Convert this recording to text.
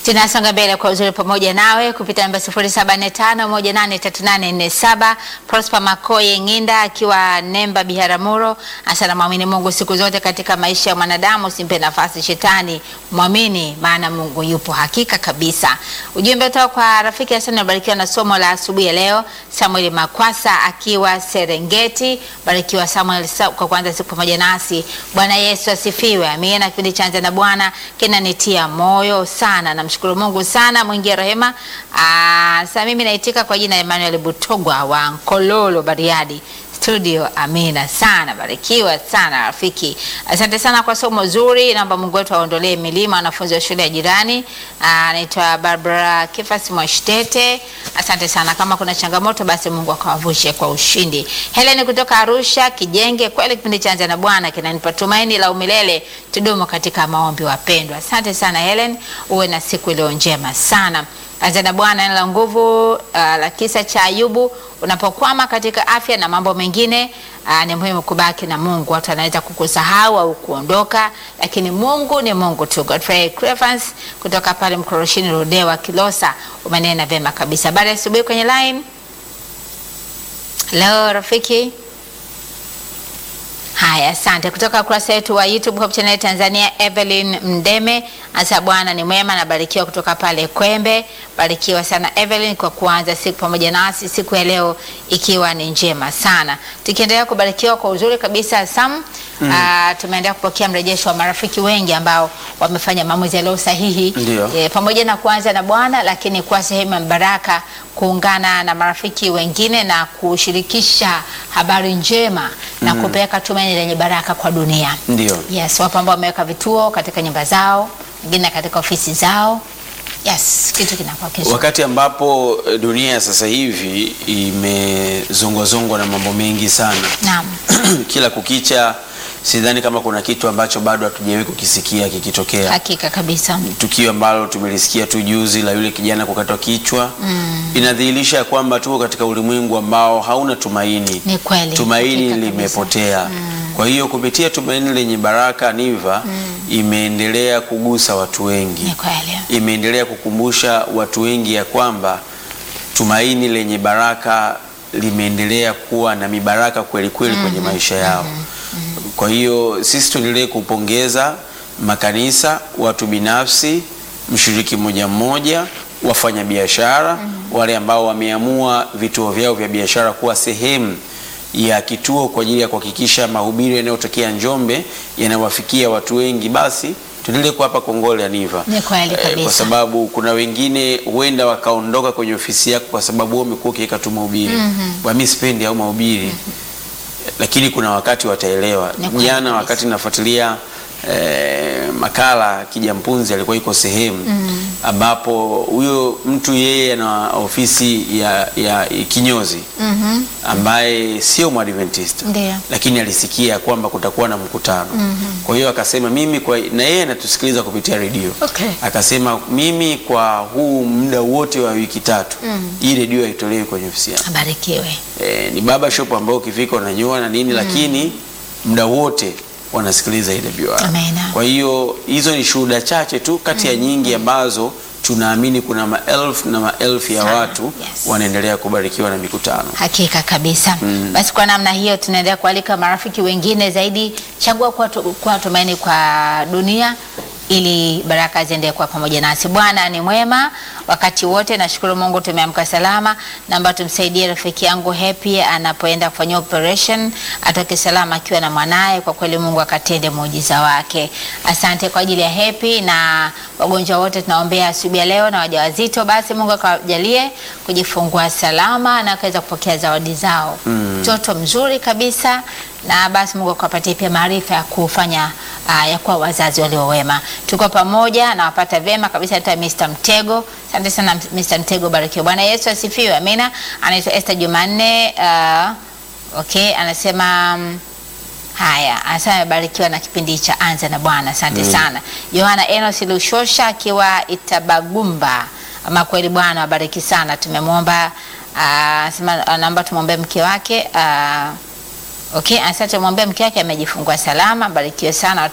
Tunasonga mbele kwa uzuri pamoja nawe kupitia namba 0745183847. Prosper Makoye Nginda akiwa Nemba Biharamulo, asana mwamini Mungu siku zote katika maisha ya mwanadamu, usimpe nafasi shetani, mwamini maana Mungu yupo hakika kabisa. Ujumbe kutoka kwa rafiki Hassan anabarikiwa na somo la asubuhi ya leo. Samuel Makwasa akiwa Serengeti, barikiwa Samuel sa- kwa kuanza siku pamoja nasi. Bwana Yesu asifiwe. Amina. Kipindi cha Anza na Bwana kinanitia moyo sana. Namshukuru Mungu sana mwingi wa rehema. Ah, Sasa mimi naitika kwa jina Emmanuel Butogwa wa Nkololo Bariadi studio. Amina sana, barikiwa sana rafiki. Asante sana kwa somo zuri. Naomba Mungu wetu aondolee milima wanafunzi wa shule ya jirani. Ah, Anaitwa Barbara Kefas Mwashtete. Asante sana. Kama kuna changamoto, basi Mungu akawavushe kwa ushindi. Helen kutoka Arusha Kijenge, kweli kipindi cha Anza na Bwana kinanipa tumaini la umilele. Tudumu katika maombi, wapendwa. Asante sana Helen, uwe na siku iliyo njema sana. Anza na Bwana neno la nguvu uh, la kisa cha Ayubu. Unapokwama katika afya na mambo mengine uh, ni muhimu kubaki na Mungu. Watu wanaweza kukusahau au kuondoka, lakini Mungu ni Mungu tu. Godfrey Crevans kutoka pale Mkoroshini Rodewa Kilosa, umenena vyema kabisa. Baada ya asubuhi kwenye line leo rafiki Haya, asante. Kutoka ukurasa wetu wa YouTube Hope Channel Tanzania, Evelyn Mdeme asa Bwana ni mwema, nabarikiwa kutoka pale Kwembe. Barikiwa sana Evelyn kwa kuanza siku pamoja nasi siku ya leo ikiwa ni njema sana, tukiendelea kubarikiwa kwa uzuri kabisa Sam. Mm. tumeendelea kupokea mrejesho wa marafiki wengi ambao wamefanya maamuzi yaliyo sahihi Ndio. e, pamoja na kuanza na Bwana, lakini kuwa sehemu ya baraka, kuungana na marafiki wengine na kushirikisha habari njema na kupeleka tumaini lenye baraka kwa dunia. Ndio. Yes, wapo ambao wameweka vituo katika nyumba zao, wengine katika ofisi zao. Yes, kitu kinakuwa kizuri. Wakati ambapo eh, dunia ya sasa hivi imezongwazongwa na mambo mengi sana Naam. kila kukicha, sidhani kama kuna kitu ambacho bado hatujawahi kukisikia kikitokea. Hakika kabisa. Tukio ambalo tumelisikia tu juzi la yule kijana kukatwa kichwa inadhihirisha kwamba tuko katika ulimwengu ambao hauna tumaini. Ni kweli. Tumaini Hakika kabisa. limepotea. Kwa hiyo kupitia tumaini lenye baraka Niva imeendelea kugusa watu wengi Ni kweli. imeendelea kukumbusha watu wengi ya kwamba tumaini lenye baraka limeendelea kuwa na mibaraka kweli kweli kwenye maisha yao. Kwa hiyo sisi tuendelee kupongeza makanisa, watu binafsi, mshiriki mmoja mmoja, wafanya biashara, wale ambao wameamua vituo vyao vya biashara kuwa sehemu ya kituo kwa ajili ya kuhakikisha mahubiri yanayotokea Njombe yanawafikia watu wengi, basi tuendelee kuwapa kongole ya Niva. Ni kweli Eh, kabisa. kwa sababu kuna wengine huenda wakaondoka kwenye ofisi yako kwa sababu wewe umekuwa ukiweka tu mahubiri mm mimi sipendi au mahubiri lakini kuna wakati wataelewa. Ni kweli Jana kabisa. wakati nafuatilia eh, makala Kijampunzi alikuwa iko sehemu ambapo huyo mtu yeye ana ofisi ya, ya kinyozi Mhm. ambaye sio mwadventista Ndio. lakini alisikia kwamba kutakuwa na mkutano kwa hiyo akasema mimi kwa, na yeye anatusikiliza kupitia redio Okay. akasema mimi kwa huu muda wote wa wiki tatu hii redio haitolewi kwenye ofisi yangu Abarikiwe. e, ni baba shop ambao ukifika unanyoa na nini lakini muda wote wanasikiliza ile redio yao. Amina. kwa hiyo hizo ni shuhuda chache tu kati ya nyingi ambazo tunaamini kuna maelfu na maelfu ya Sana, watu yes. wanaendelea kubarikiwa na mikutano Hakika kabisa. Basi kwa namna hiyo tunaendelea kualika marafiki wengine zaidi, chagua kuwa tu- kuwa tumaini kwa dunia ili baraka ziendelee kuwa pamoja nasi. Bwana ni mwema wakati wote. Nashukuru Mungu tumeamka salama. Naomba tumsaidie rafiki yangu Happy anapoenda kufanyia operation, atoke salama akiwa na mwanaye. Kwa kweli Mungu akatende muujiza wake. Asante kwa ajili ya Happy na wagonjwa wote tunaombea asubuhi ya leo na wajawazito, basi Mungu akawajalie kujifungua salama na akaweza kupokea zawadi zao. Mtoto mzuri kabisa na basi Mungu akawapatie pia maarifa ya kufanya uh, ya kuwa wazazi walio wema. Tuko pamoja na wapata vyema kabisa. Naitwa Mr. Mtego. Asante sana Mr. Mtego, barikiwa. Bwana Yesu asifiwe. Amina. Anaitwa Esther Jumanne. Uh, okay, anasema mm, Haya, anasema amebarikiwa na kipindi cha Anza na Bwana. Asante sana. Yohana Enos Lushosha akiwa Itabagumba. Ama kweli Bwana wabariki sana. Tumemwomba ah, anasema anaomba tumwombee mke wake ah, Okay, asante tumwombee mke wake amejifungua salama, barikiwe sana.